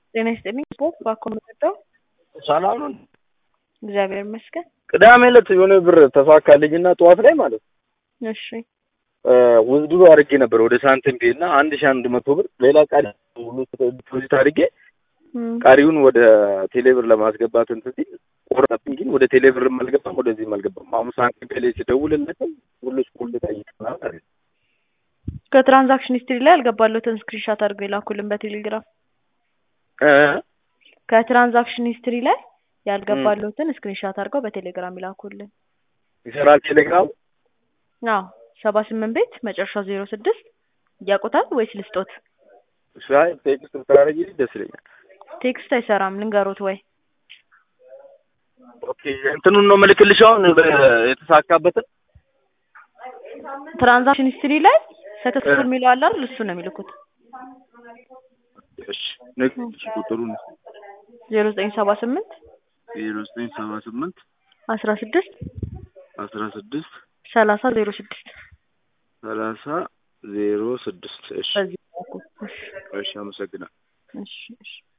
ጤና ይስጥልኝ ስፖርት ባኮ የምትወደው ሰላም ነው። እግዚአብሔር ይመስገን። ቅዳሜ ዕለት የሆነ ብር ተሳካልኝና ጠዋት ላይ ማለት ነው እሺ ውዝድሮ አድርጌ ነበር ወደ ሳንቲም ፔ እና አንድ ሺህ አንድ መቶ ብር ሌላ ቃሪ ሁሉ ዲፖዚት አድርጌ እም፣ ቃሪውን ወደ ቴሌብር ለማስገባት እንትን ሲል ቆረጠብኝ። ግን ወደ ቴሌብርም አልገባም ወደዚህም አልገባም። አሁን ሳንቲም ፔ ላይ ስደውልለት ሁሉ ስኩል ጠይቅናል አለ። ከትራንዛክሽን ሂስትሪ ላይ ያልገባለትን ስክሪንሻት አድርገው የላኩልን በቴሌግራም እ ከትራንዛክሽን ሂስትሪ ላይ ያልገባለትን ስክሪንሻት አድርገው በቴሌግራም ይላኩልን። ይሰራል ቴሌግራም አዎ ሰባ ስምንት ቤት መጨረሻው ዜሮ ስድስት ያውቁታል ወይስ ልስጦት? ሻይ ቴክስት ብታደርጊልኝ ደስ ይለኛል። ቴክስት አይሰራም ልንገሮት ወይ? ኦኬ እንትኑን ነው ምልክልሽ አሁን በ- የተሳካበትን ትራንዛክሽን ሂስትሪ ላይ ሰክሰስፉል የሚለው አለ አይደል? እሱ ነው የሚልኩት። እሺ ንገሪኝ ቁጥሩን ዜሮ ዘጠኝ ሰባ ስምንት ዜሮ ዘጠኝ ሰባ ስምንት አስራ ስድስት አስራ ስድስት ሰላሳ ዜሮ ስድስት ሰላሳ ዜሮ ስድስት እሺ በዚህ በኩል። እሺ እሺ አመሰግናለሁ። እሺ እሺ